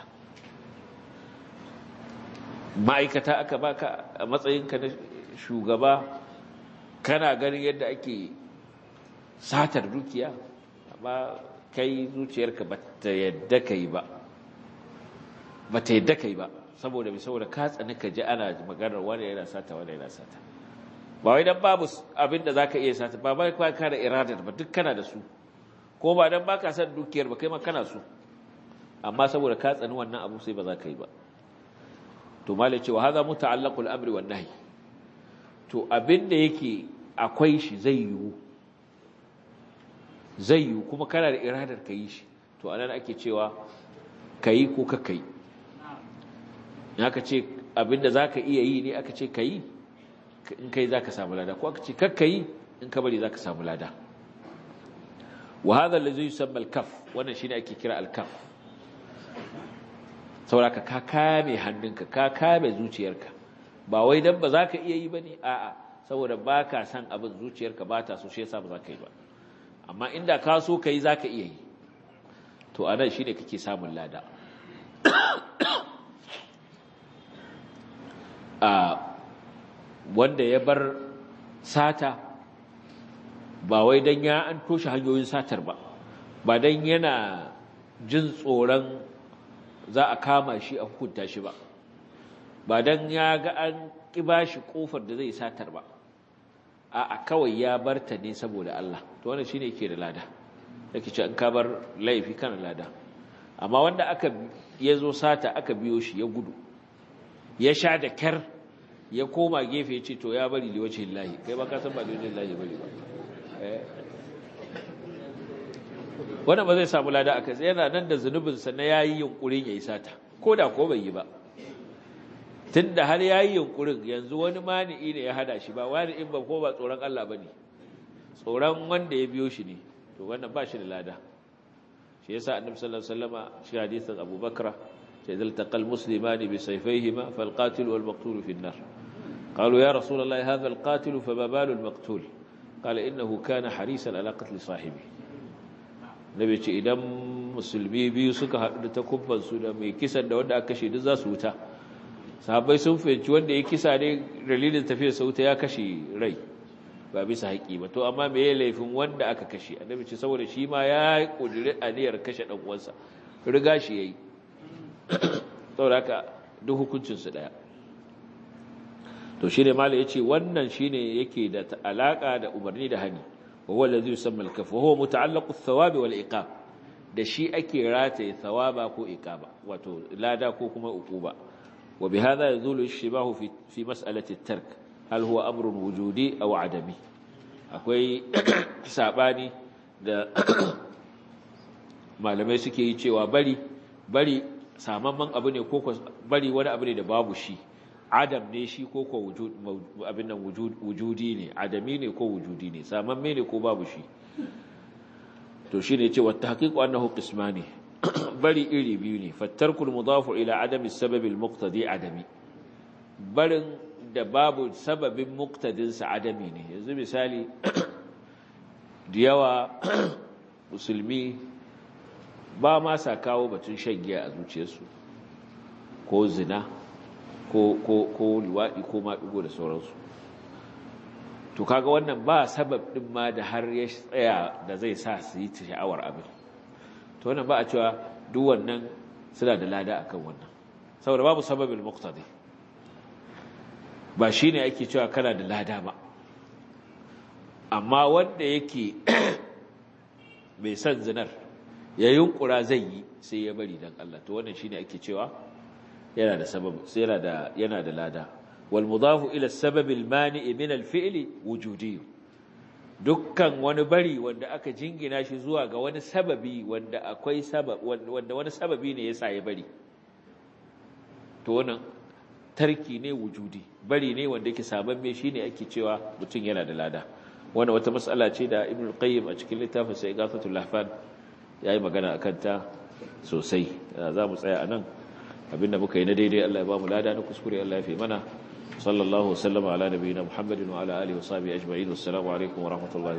ma'aikata aka baka a matsayinka na shugaba kana ganin yadda ake satar dukiya amma kai zuciyarka ba ta yadda kai ba ba ta yadda kai ba saboda mai saboda ka tsani ka ji ana maganar wani yana sata wani yana sata ba wai dan babu abin da za ka iya sata ba ba ka da iradar ba duk kana da su ko ba dan ba ka san dukiyar ba kai ma kana su amma saboda ka tsani wannan abu sai ba za ka yi ba to malai cewa haza muta'allaqul amri wan nahi to abinda yake akwai shi zai yiwu zai yiwu kuma kana da iradar ka yi shi to anan ake cewa kayi ko ka kai in aka ce abinda zaka iya yi ne aka ce kayi in kai zaka samu lada ko aka ce kakka yi in ka bari zaka samu lada wa hadha allazi yusamma al-kaf wannan shine ake kira al-kaf sauraka ka kame hannunka ka kame zuciyarka ba wai dan ba za ka iya yi ba ne a'a saboda ba ka san abin zuciyarka ba ta so shi yasa ba za ka yi ba amma inda ka so ka yi za ka iya yi to a nan shi ne kake samun lada a wanda ya bar sata ba wai dan ya an toshe hanyoyin satar ba ba dan yana jin tsoron za a kama shi a hukunta shi ba ba don ya ga an ƙiba shi ƙofar da zai satar ba a kawai ya bar ta ne saboda Allah to wannan shine yake da lada yake ce an ka bar laifi kana lada amma wanda aka ya zo sata aka biyo shi ya gudu ya sha da kyar ya koma gefe ya ce to ya bari liwacin lahi kai ba ka san ba liwacin lahi bari ba wannan ba zai samu lada a kai yana nan da zunubinsa na ya yi yunkurin ya yi sata ko da ko bai yi ba tun da har ya yi yunkurin yanzu wani mani'i ne ya hada shi ba wani in ba ko ba tsoron Allah ba ne tsoron wanda ya biyo shi ne to wannan ba shi da lada shi yasa annabi sallallahu alaihi wasallama shi hadisin Abu Bakra sai zal taqal muslimani bi sayfayhima fal qatil wal maqtul fi an-nar قالوا يا رسول الله هذا القاتل فما بال المقتول قال إنه كان حريصا على قتل صاحبه nabi ce idan musulmi biyu suka haɗu da takubbansu da mai kisan da wanda aka kashe duk za su wuta sahabbai sun fahimci wanda ya kisa ne dalilin tafiyar sa wuta ya kashe rai ba bisa haƙi ba to amma me ya laifin wanda aka kashe annabi ce saboda shi ma ya kudiri aniyar kashe dan uwansa riga shi yayi saboda haka duk hukuncin su daya to shine malai yace wannan shine yake da alaka da umarni da hani وهو الذي يسمى الكف وهو متعلق الثواب والعقاب da shi ake rataye thawaba ko iqaba wato lada ko kuma uquba wa bihadha yazulu ash-shibahu fi fi mas'alati at-tark hal huwa amrun wujudi aw adami akwai sabani da malamai suke yi cewa bari bari samamman abu ne ko bari wani abu ne da babu shi adam ne shi ko ko abin nan wujudi ne adami ne ko wujudi ne samamme ne ko babu shi to shi ne cewa tahqiqu annahu qismani bari iri biyu ne fattarkul mudafu ila adami sababi almuqtadi adami barin da babu sababin muqtadin sa adami ne yanzu misali da yawa musulmi ba ma sa kawo batun shan giya a zuciyarsu ko zina ko ko ko liwaɗi ko maɗigo da sauransu to kaga wannan ba sabab ɗin ma da har ya tsaya da zai sa su yi sha'awar abin to wannan ba a cewa duk wannan suna da lada akan wannan saboda babu sababin muqtadi ba shine ake cewa kana da lada ba amma wanda yake mai son zinar ya yunkura zai yi sai ya bari dan Allah to wannan shine ake cewa yana da sabab sai yana da yana da lada wal mudafu ila sabab al mani' min al fi'li wujudi dukkan wani bari wanda aka jingina shi zuwa ga wani sababi wanda akwai sabab wanda wani sababi ne yasa ya bari to wannan tarki ne wujudi bari ne wanda yake sabamme shine ake cewa mutum yana da lada wannan wata mas'ala ce da ibn qayyim a cikin littafin sa igafatul lahfan yayi magana akan ta sosai za mu tsaya anan abinda muka yi na daidai Allah ya ba mu lada na kuskure Allah ya fi mana sallallahu wasallama ala nabiyina muhammadin wa ala alihi wa sahbihi ajma'in assalamu alaikum wa rahmatullahi